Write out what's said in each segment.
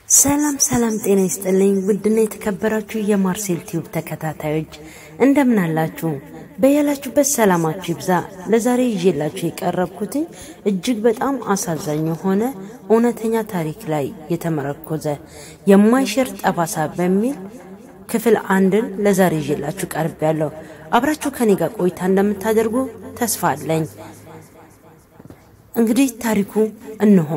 ሰላም ሰላም፣ ጤና ይስጥልኝ ውድና የተከበራችሁ የማርሴል ቲዩብ ተከታታዮች እንደምን አላችሁ? በያላችሁበት ሰላማችሁ ይብዛ። ለዛሬ ይዤላችሁ የቀረብኩትኝ እጅግ በጣም አሳዛኝ የሆነ እውነተኛ ታሪክ ላይ የተመረኮዘ የማይሽር ጠባሳ በሚል ክፍል አንድን ለዛሬ ይዤላችሁ ቀርብ ያለው አብራችሁ ከኔ ጋር ቆይታ እንደምታደርጉ ተስፋ አለኝ። እንግዲህ ታሪኩ እንሆ።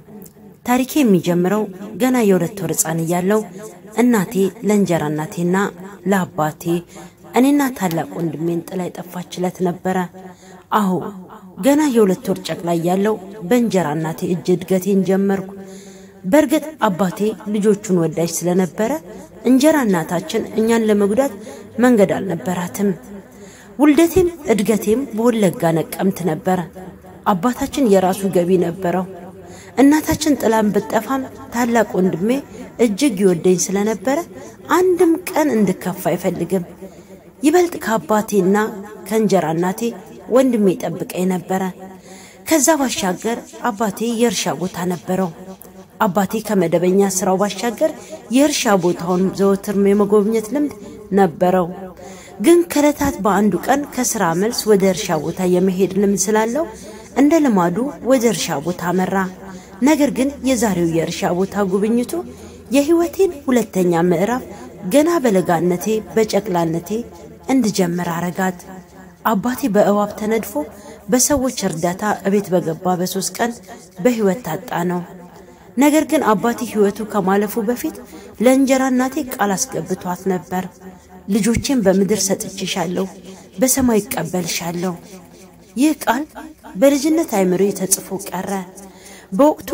ታሪኬ የሚጀምረው ገና የሁለት ወር ሕፃን እያለው እናቴ ለእንጀራ እናቴና ለአባቴ እኔና ታላቅ ወንድሜን ጥላ የጠፋችለት ነበረ። አሁ ገና የሁለት ወር ጨቅላ እያለው በእንጀራ እናቴ እጅ እድገቴን ጀመርኩ። በእርግጥ አባቴ ልጆቹን ወዳጅ ስለነበረ እንጀራ እናታችን እኛን ለመጉዳት መንገድ አልነበራትም። ውልደቴም እድገቴም በወለጋ ነቀምት ነበረ። አባታችን የራሱ ገቢ ነበረው። እናታችን ጥላን ብጠፋም ታላቅ ወንድሜ እጅግ ይወደኝ ስለነበረ አንድም ቀን እንድከፋ አይፈልግም። ይበልጥ ከአባቴና ከእንጀራ እናቴ ወንድሜ ጠብቀኝ ነበረ። ከዛ ባሻገር አባቴ የእርሻ ቦታ ነበረው። አባቴ ከመደበኛ ስራው ባሻገር የእርሻ ቦታውን ዘወትር የመጎብኘት ልምድ ነበረው። ግን ከዕለታት በአንዱ ቀን ከስራ መልስ ወደ እርሻ ቦታ የመሄድ ልምድ ስላለው እንደ ልማዱ ወደ እርሻ ቦታ መራ። ነገር ግን የዛሬው የእርሻ ቦታ ጉብኝቱ የሕይወቴን ሁለተኛ ምዕራፍ ገና በለጋነቴ በጨቅላነቴ እንድጀምር አረጋት። አባቴ በእባብ ተነድፎ በሰዎች እርዳታ እቤት በገባ በሶስት ቀን በሕይወት ታጣ ነው። ነገር ግን አባቴ ሕይወቱ ከማለፉ በፊት ለእንጀራ እናቴ ቃል አስገብቷት ነበር። ልጆቼን በምድር ሰጥቼሻለሁ፣ በሰማይ ይቀበልሻለሁ። ይህ ቃል በልጅነት አይምሮ ተጽፎ ቀረ። በወቅቱ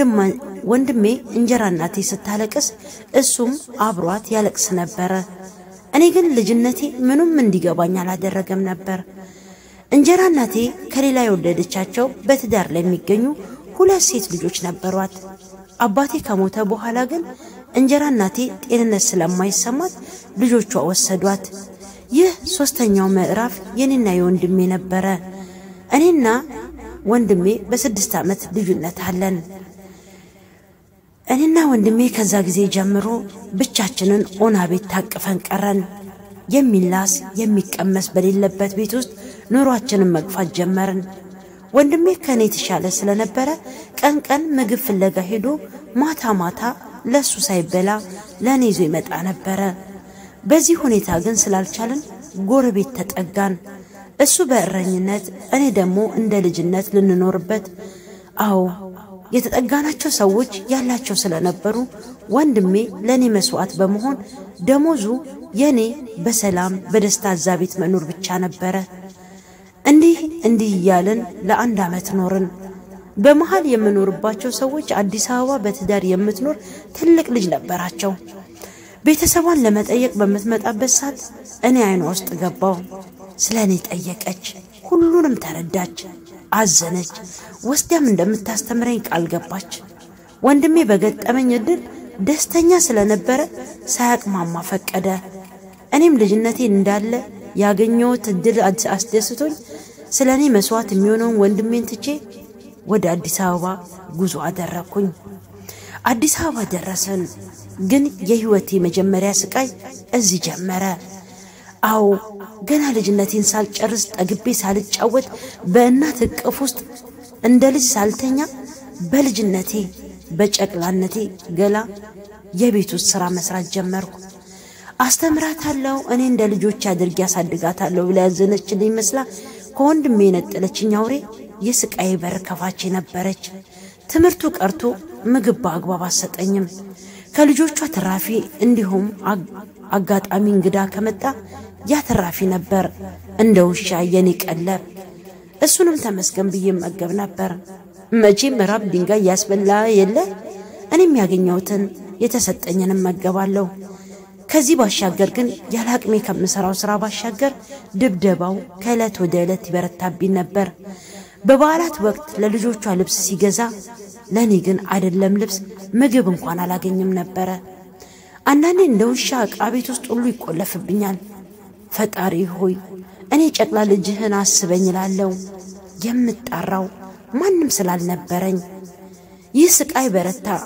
ወንድሜ እንጀራ እናቴ ስታለቅስ እሱም አብሯት ያለቅስ ነበረ። እኔ ግን ልጅነቴ ምንም እንዲገባኝ አላደረገም ነበር። እንጀራ እናቴ ከሌላ የወለደቻቸው በትዳር ላይ የሚገኙ ሁለት ሴት ልጆች ነበሯት። አባቴ ከሞተ በኋላ ግን እንጀራ እናቴ ጤንነት ስለማይሰማት ልጆቿ ወሰዷት። ይህ ሶስተኛው ምዕራፍ የኔና የወንድሜ ነበረ። እኔና ወንድሜ በስድስት ዓመት ልዩነት አለን። እኔና ወንድሜ ከዛ ጊዜ ጀምሮ ብቻችንን ኦና ቤት ታቅፈን ቀረን። የሚላስ የሚቀመስ በሌለበት ቤት ውስጥ ኑሯችንን መግፋት ጀመርን። ወንድሜ ከእኔ የተሻለ ስለነበረ ቀን ቀን ምግብ ፍለጋ ሄዶ ማታ ማታ ለእሱ ሳይበላ ለእኔ ይዞ ይመጣ ነበረ። በዚህ ሁኔታ ግን ስላልቻልን ጎረቤት ተጠጋን። እሱ በእረኝነት እኔ ደግሞ እንደ ልጅነት ልንኖርበት። አዎ የተጠጋናቸው ሰዎች ያላቸው ስለነበሩ ወንድሜ ለእኔ መስዋዕት በመሆን ደሞዙ የእኔ በሰላም በደስታ እዛ ቤት መኖር ብቻ ነበረ። እንዲህ እንዲህ እያልን ለአንድ ዓመት ኖርን። በመሃል የምኖርባቸው ሰዎች አዲስ አበባ በትዳር የምትኖር ትልቅ ልጅ ነበራቸው። ቤተሰቧን ለመጠየቅ በምትመጣበት ሰዓት እኔ አይኗ ውስጥ ገባው። ስለ እኔ ጠየቀች። ሁሉንም ተረዳች፣ አዘነች። ወስዲያም እንደምታስተምረኝ ቃል ገባች። ወንድሜ በገጠመኝ እድል ደስተኛ ስለነበረ ሳያቅማማ ፈቀደ። እኔም ልጅነቴን እንዳለ ያገኘሁት እድል አስደስቶኝ ስለ እኔ መስዋዕት የሚሆነውን ወንድሜን ትቼ ወደ አዲስ አበባ ጉዞ አደረግኩኝ። አዲስ አበባ ደረስን። ግን የሕይወቴ መጀመሪያ ስቃይ እዚህ ጀመረ። አዎ ገና ልጅነቴን ሳልጨርስ ጠግቤ ሳልጫወት በእናት እቅፍ ውስጥ እንደ ልጅ ሳልተኛ በልጅነቴ በጨቅላነቴ ገላ የቤት ውስጥ ሥራ መስራት ጀመርኩ። አስተምራታለሁ፣ እኔ እንደ ልጆች አድርጌ አሳድጋታለሁ ብላ ያዘነችልኝ መስላ ከወንድሜ የነጠለችኝ አውሬ የስቃዬ በር ከፋቼ ነበረች። ትምህርቱ ቀርቶ ምግብ በአግባብ አሰጠኝም። ከልጆቿ ትራፊ እንዲሁም አጋጣሚ እንግዳ ከመጣ ያ ትራፊ ነበር እንደ ውሻ የኔ ቀለብ። እሱንም ተመስገን ብዬ መገብ ነበር። መቼም ራብ ድንጋይ ያስበላ የለ። እኔም ያገኘሁትን የተሰጠኝንም መገባለሁ። ከዚህ ባሻገር ግን ያለ አቅሜ ከምሰራው ስራ ባሻገር ድብደባው ከዕለት ወደ ዕለት ይበረታብኝ ነበር። በበዓላት ወቅት ለልጆቿ ልብስ ሲገዛ ለእኔ ግን አይደለም ልብስ ምግብ እንኳን አላገኝም ነበረ። አንዳንዴ እንደ ውሻ ዕቃ ቤት ውስጥ ሁሉ ይቆለፍብኛል። ፈጣሪ ሆይ እኔ ጨቅላ ልጅህን አስበኝ እላለሁ። የምጣራው ማንም ስላልነበረኝ ይህ ስቃይ በረታ።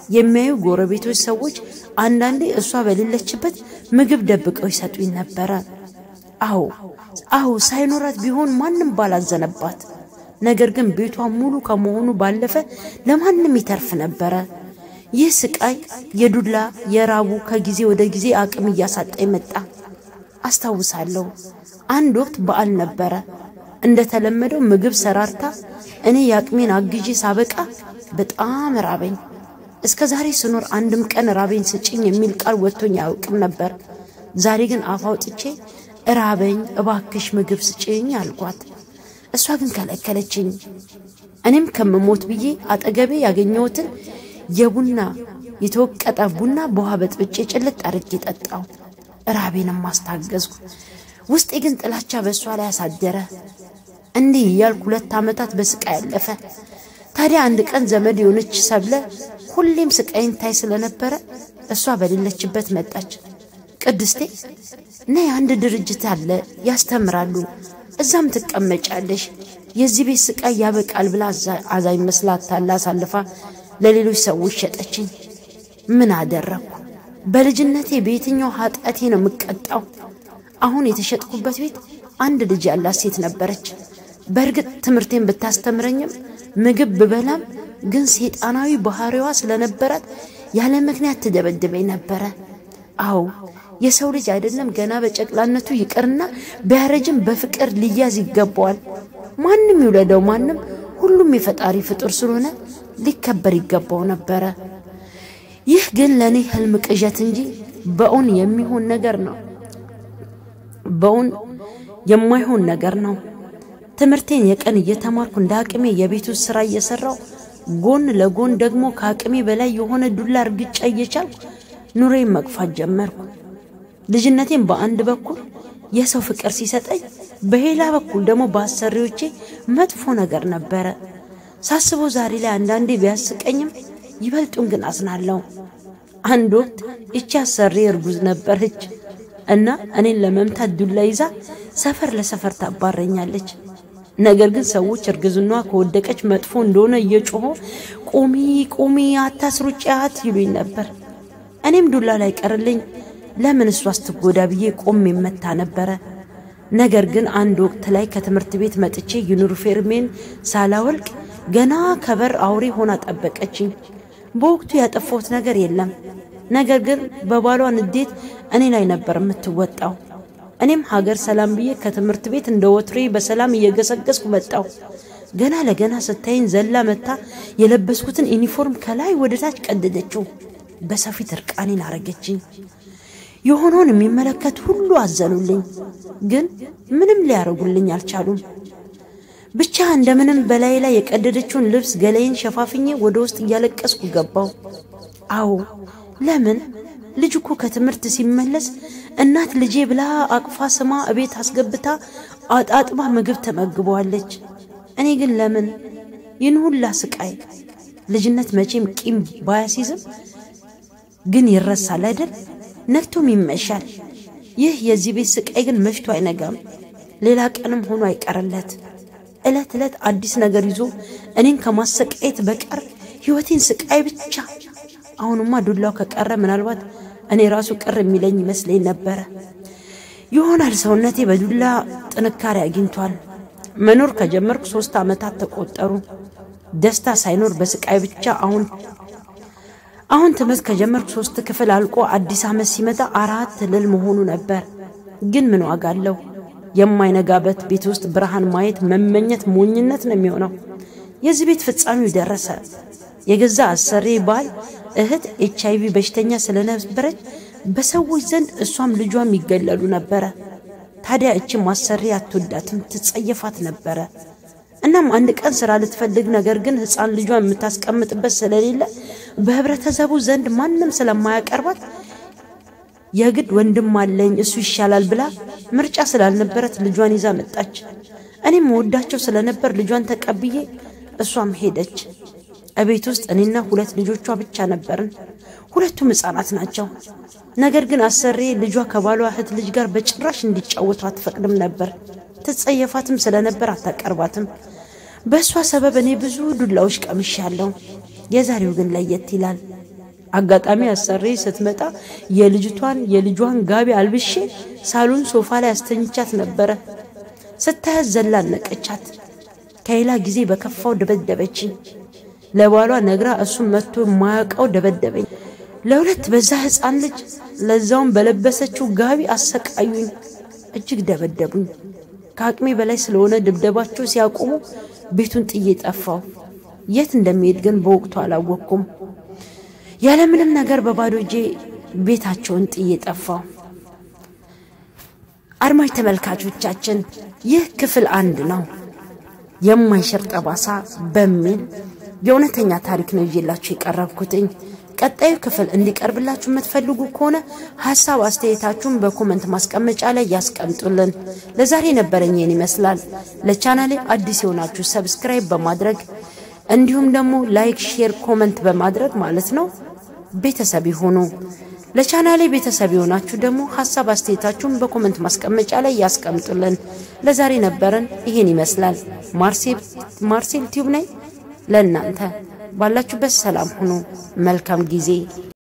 የሚያዩ ጎረቤቶች ሰዎች አንዳንዴ እሷ በሌለችበት ምግብ ደብቀው ይሰጡኝ ነበረ። አዎ አዎ ሳይኖራት ቢሆን ማንም ባላዘነባት። ነገር ግን ቤቷ ሙሉ ከመሆኑ ባለፈ ለማንም ይተርፍ ነበረ። ይህ ስቃይ የዱላ የራቡ ከጊዜ ወደ ጊዜ አቅም እያሳጣኝ መጣ። አስታውሳለሁ አንድ ወቅት በዓል ነበረ። እንደተለመደው ምግብ ሰራርታ እኔ የአቅሜን አግዤ ሳበቃ በጣም ራበኝ። እስከ ዛሬ ስኖር አንድም ቀን ራበኝ ስጭኝ የሚል ቃል ወጥቶኝ አያውቅም ነበር። ዛሬ ግን አፍ አውጥቼ ራበኝ እባክሽ ምግብ ስጭኝ አልኳት። እሷ ግን ከለከለችኝ። እኔም ከምሞት ብዬ አጠገቤ ያገኘሁትን የቡና የተወቀጠ ቡና በውሃ በጥብጬ ጭልጥ አድርጌ ጠጣው። ራቤንም ማስታገዝኩ። ውስጤ ግን ጥላቻ በእሷ ላይ አሳደረ። እንዲህ እያልኩ ሁለት ዓመታት በስቃይ ያለፈ። ታዲያ አንድ ቀን ዘመድ የሆነች ሰብለ ሁሌም ስቃይን ታይ ስለነበረ እሷ በሌለችበት መጣች። ቅድስቴ ነይ፣ አንድ ድርጅት አለ ያስተምራሉ፣ እዛም ትቀመጫለሽ፣ የዚህ ቤት ስቃይ ያበቃል ብላ አዛኝ መስላ አታላ አሳልፋ ለሌሎች ሰዎች ሸጠችኝ። ምን አደረግኩ? በልጅነቴ በየትኛው ኃጢአቴ ነው የምቀጣው? አሁን የተሸጥኩበት ቤት አንድ ልጅ ያላት ሴት ነበረች። በእርግጥ ትምህርቴን ብታስተምረኝም ምግብ ብበላም ግን ሴጣናዊ ባህሪዋ ስለነበራት ያለ ምክንያት ትደበድበኝ ነበረ። አዎ የሰው ልጅ አይደለም ገና በጨቅላነቱ ይቅርና ቢያረጅም በፍቅር ሊያዝ ይገባዋል። ማንም ይውለደው ማንም፣ ሁሉም የፈጣሪ ፍጡር ስለሆነ ሊከበር ይገባው ነበረ። ይህ ግን ለእኔ ህልም ቅዠት እንጂ በእውን የሚሆን ነገር ነው። በእውን የማይሆን ነገር ነው። ትምህርቴን የቀን እየተማርኩ እንደ አቅሜ የቤቱ ስራ እየሰራው ጎን ለጎን ደግሞ ከአቅሜ በላይ የሆነ ዱላ እርግጫ እየቻልኩ ኑሬን መግፋት ጀመርኩ። ልጅነቴን በአንድ በኩል የሰው ፍቅር ሲሰጠኝ፣ በሌላ በኩል ደግሞ በአሰሪዎቼ መጥፎ ነገር ነበረ። ሳስበው ዛሬ ላይ አንዳንዴ ቢያስቀኝም ይበልጡን ግን አዝናለሁ። አንድ ወቅት እቺ አሰሪ እርጉዝ ነበረች እና እኔን ለመምታት ዱላ ይዛ ሰፈር ለሰፈር ታባረኛለች። ነገር ግን ሰዎች እርግዝናዋ ከወደቀች መጥፎ እንደሆነ እየጮሆ ቁሚ ቁሚ አታስሩጫት ይሉኝ ነበር። እኔም ዱላ ላይ ቀርልኝ ለምን እሷ ስትጎዳ ብዬ ቆም የመታ ነበረ። ነገር ግን አንድ ወቅት ላይ ከትምህርት ቤት መጥቼ ዩኒፎርሜን ሳላወልቅ ገና ከበር አውሬ ሆና ጠበቀችኝ። በወቅቱ ያጠፋሁት ነገር የለም። ነገር ግን በባሏ ንዴት እኔ ላይ ነበር የምትወጣው። እኔም ሀገር ሰላም ብዬ ከትምህርት ቤት እንደ ወትሬ በሰላም እየገሰገስኩ መጣው። ገና ለገና ስታይን ዘላ መታ የለበስኩትን ዩኒፎርም ከላይ ወደ ታች ቀደደችው። በሰው ፊት እርቃኔን አረገችኝ። የሆነውን የሚመለከት ሁሉ አዘኑልኝ፣ ግን ምንም ሊያደርጉልኝ አልቻሉም። ብቻ እንደምንም በላይ ላይ የቀደደችውን ልብስ ገላይን ሸፋፍኜ ወደ ውስጥ እያለቀስኩ ገባው። አዎ ለምን ልጅ እኮ ከትምህርት ሲመለስ እናት ልጄ ብላ አቅፋ ስማ እቤት አስገብታ አጣጥባ ምግብ ተመግበዋለች። እኔ ግን ለምን ይህን ሁላ ስቃይ? ልጅነት መቼም ቂም ባያሲዝም ግን ይረሳል አይደል? ነግቶም ይመሻል። ይህ የዚህ ቤት ስቃይ ግን መሽቶ አይነጋም፣ ሌላ ቀንም ሆኖ አይቀርለት። ዕለት ዕለት አዲስ ነገር ይዞ እኔን ከማሰቃየት በቀር ሕይወቴን ስቃይ ብቻ። አሁንማ ዱላው ከቀረ ምናልባት እኔ ራሱ ቅር የሚለኝ ይመስለኝ ነበረ። ይሆናል ሰውነቴ በዱላ ጥንካሬ አግኝቷል። መኖር ከጀመርኩ ሶስት ዓመታት ተቆጠሩ። ደስታ ሳይኖር በስቃይ ብቻ አሁን አሁን ትምህርት ከጀመርኩ ሶስት ክፍል አልቆ አዲስ ዓመት ሲመጣ አራት ልል መሆኑ ነበር። ግን ምን ዋጋ አለው? የማይነጋበት ቤት ውስጥ ብርሃን ማየት መመኘት ሞኝነት ነው የሚሆነው። የዚህ ቤት ፍጻሜው ደረሰ። የገዛ አሰሬ ባል እህት ኤች አይቪ በሽተኛ ስለነበረች በሰዎች ዘንድ እሷም ልጇም ይገለሉ ነበረ። ታዲያ እችም አሰሪ አትወዳትም፣ ትጸየፋት ነበረ። እናም አንድ ቀን ስራ ልትፈልግ ነገር ግን ሕፃን ልጇን የምታስቀምጥበት ስለሌለ በህብረተሰቡ ዘንድ ማንም ስለማያቀርባት የግድ ወንድም አለኝ እሱ ይሻላል ብላ ምርጫ ስላልነበረት ልጇን ይዛ መጣች። እኔም መወዳቸው ስለነበር ልጇን ተቀብዬ እሷም ሄደች። እቤት ውስጥ እኔና ሁለት ልጆቿ ብቻ ነበርን። ሁለቱም ሕፃናት ናቸው። ነገር ግን አሰሬ ልጇ ከባሏ እህት ልጅ ጋር በጭራሽ እንዲጫወቱ አትፈቅድም ነበር። ትጸየፋትም ስለነበር አታቀርባትም። በእሷ ሰበብ እኔ ብዙ ዱላዎች ቀምሻለሁ። የዛሬው ግን ለየት ይላል። አጋጣሚ አሰሪ ስትመጣ የልጅቷን የልጇን ጋቢ አልብሼ ሳሎን ሶፋ ላይ አስተኝቻት ነበረ። ስታያት ዘላ ነቀቻት። ከሌላ ጊዜ በከፋው ደበደበችኝ። ለባሏ ነግራ እሱም መጥቶ የማያውቀው ደበደበኝ። ለሁለት በዛ ሕፃን ልጅ ለዛውም በለበሰችው ጋቢ አሰቃዩኝ። እጅግ ደበደቡኝ። ከአቅሜ በላይ ስለሆነ ድብደባቸው ሲያቆሙ ቤቱን ጥዬ ጠፋው። የት እንደሚሄድ ግን በወቅቱ አላወቅኩም። ያለምንም ነገር በባዶ እጄ ቤታቸውን ጥዬ ጠፋው። አድማጭ ተመልካቾቻችን ይህ ክፍል አንድ ነው። የማይሽር ጠባሳ በሚል የእውነተኛ ታሪክ ነው ይዤላችሁ የቀረብኩትኝ። ቀጣዩ ክፍል እንዲቀርብላችሁ የምትፈልጉ ከሆነ ሀሳብ አስተያየታችሁን በኮመንት ማስቀመጫ ላይ ያስቀምጡልን። ለዛሬ ነበረኝ ይህን ይመስላል። ለቻናሌ አዲስ የሆናችሁ ሰብስክራይብ በማድረግ እንዲሁም ደግሞ ላይክ፣ ሼር፣ ኮመንት በማድረግ ማለት ነው ቤተሰብ ይሁኑ። ለቻናሌ ቤተሰብ የሆናችሁ ደግሞ ሀሳብ አስተያየታችሁን በኮመንት ማስቀመጫ ላይ ያስቀምጡልን። ለዛሬ ነበረን ይሄን ይመስላል። ማርሴል ቲዩብ ነኝ። ለእናንተ ባላችሁበት ሰላም ሁኑ። መልካም ጊዜ